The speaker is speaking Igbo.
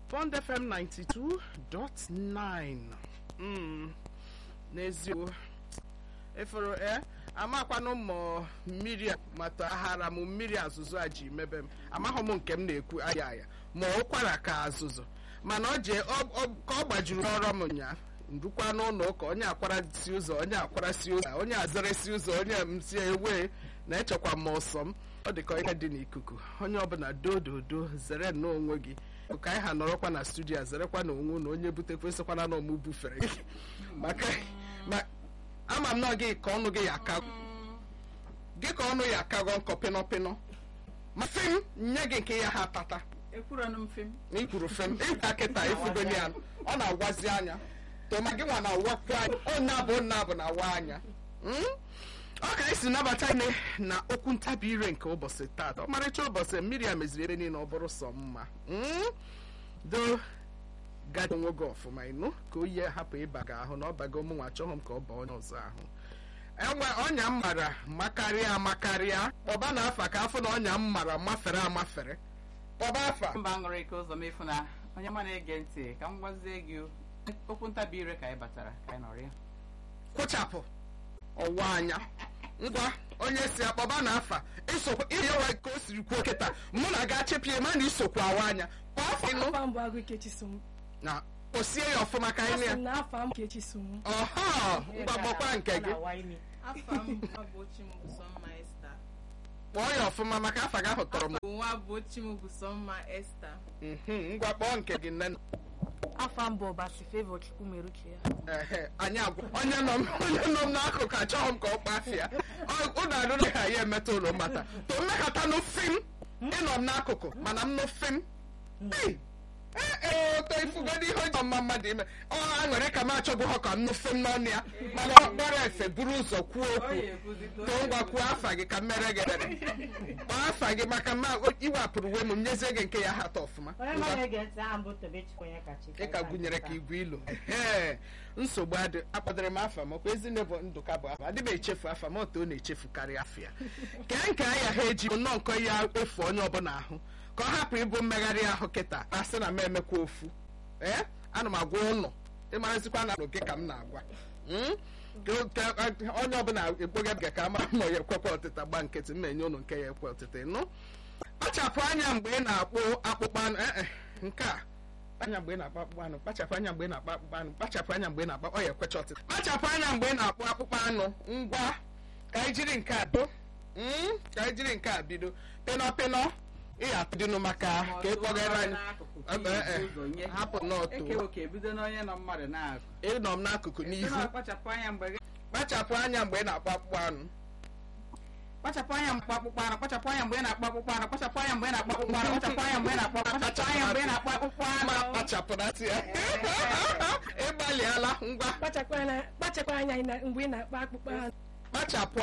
Bond FM 92.9 Mm, n'eziokwu efere e amakwanụ m mmiri a mata aghara m mmiri azụzụ a ji mebe m amaghị m nke m na-ekwu aya aya ma ụkwara ka azụzụ mana ọ jee ọ- ọ- ka ọ gbajuru ọrụ m nya ndukwa n'ụlọ ụka onye akwara si ụzọ onye akwara si ụzọ onye azere si ụzọ onye m si ewe na-echekwa m ọsọ m ọ dị ka ihe dị n'ikuku onye ọbụla dododo zere nnọọ onwe gị ka anyị ha nọrọkwa na studio a zerekwa na onwe na onye butekwesịkwana na ọmụ bufere gị maka ma ama m na gị ka ọnụ gị ya aka gị ka ọnụ ya akago nkọ pịnọpịnọ ma fim nye gị nke ya ha tata ekwuronụ m fim na ikwuru fem ịgwa kịta ifugoni ya ọ na-agwazi anya toma gị nwa na-awakwu anya onye abụ onye abụ na-awa anya Mm? ọ ka esi nabata ine na okwu ntabi ire nke ụbọchị taata ọmarịcha ụbọchị mmiri a meziri ebe niile ọ bụrụ sọ mma Mm? do gadi onwe gị ọfụma ịnụ ka oyi hapụ ịba gị ahụ na ọ bago mụnwa achọghị m ka ọ baa onye ọzọ ahụ enwe ọnya m mara makarịa amakarịa kpọba na afa ka afọ na ọnya m mara mafere amafere kpọba afa mba ṅụrụ ike ụzọ mefu na onye ma na-ege ntị ka m gwazie gị okwu ntabi ire ka anyị batara ka anyị nọrọ ya kụchapụ ọwa anya ngwa onye si akpọba na afa isokwa iyewa ka o siri kwuo kịta mụ na ga chepie ma na isokwa awa anya kwa afọ ịnụ afa m bụ agụ ikechi som na osie ya ọfụma ka anyị asị na m na afa m ikechi som ọha ngwa gbọkwa nke gị Afa m bụ Nwabochi m bụ Sọmma Esta. kpọọ ya ọfụma maka afa gị ahụ tọrọ m Bụ Nwabochi m bụ Sọmma Esta. Mhm, ngwa kpọọ nke gị nne afa m bụ ọbasi fevọ chukwu meruchi ya ehe anyị agwa onye nọ m onye nọ m n'akụkụ achọghị m ka ọ kpafịa ụnụ arụrụ ha ya emetụ ụlọ mata to mmekọta nụ fim ịnọ m n'akụkụ mana m nụ fim Ei, ee ee to ifugodi ihe ọjọọ mma mmadụ ime ọ aṅụrị ka m achọbụ ha ka m nụ fim n'ọnụ ya mana ọ kpọrọ efe buru ụzọ kwuo okwu too ngwa kwuo afa gị ka m mere gị ebere kpọọ afa gị maka ma iwapụrụ uwe m m nyezie gị nke ya hata ọfụma onye Ngwa. ma na-ege ntị aha mbụ Tobechukwu onye kachi ị ka gụnyere ka igwe ilo ee nsogbu adị akpọdere m afa m ọkwa ezinne bụ ndụka bụ afa adịba echefu afa m otu ọ na-echefukarị afọ ya kee nke anya ha eji nnọọ nkọ ya efu onye ọbụla ahụ ka ọ hapụ ịbụ mmegharị ahụ kịta asị na m emekwa ofu ee ana m agwa ụnụ ịmarazikwa na gị ka m na-agwa Mm? Ka- ka- onye ọbụla ekpoghe ga ka ama ma ya ekwekwa ọtịta gba nkịtị m na-enye ụnụ nke ya ekwe ọtịta nụ kpachapụ anya mgbe ị na-akpụ akpụkpọ anụ ee e, nke a anya mgbe ị na-akpọ akpụkpọ anụ kpachapụ anya mgbe ị na-akpọ akpụkpọ anụ kpachapụ anya mgbe ị na-akpọ ọ ya ekwecha ọtịta kpachapụ anya mgbe ị na-akpọ akpụkpọ anụ ngwa ka anyị jiri nke a do Mm, ka anyị jiri nke a bido pịnọ pịnọ ịya dịnụ maka ka ị kpọgara anyị Ebe, eh, hapụ n'ọtụ ekewo ka ebido n'onye nọ mmadụ na-agụ ịnọ m n'akụkụ Sị n'ihu na kpachapụ anya mgbe gị kpachapụ anya mgbe ị na-akpọ akpụkpọ anụ kpachapụ anya mgbe akpụkpọ anụ kpachapụ anya mgbe ị na-akpọ akpụkpọ anụ kpachapụ anya mgbe ị na-akpọ akpụkpọ anụ kpachapụ anya mgbe ị na-akpọ kpachapụ anya mgbe ị na-akpọ akpụkpọ ma anụ kpachapụnatị ya ịgbalịala ngwa kpachakwa anya kpachakwa anya na- mgbe ị na-akpa akpụkpọ anụ kpachapụ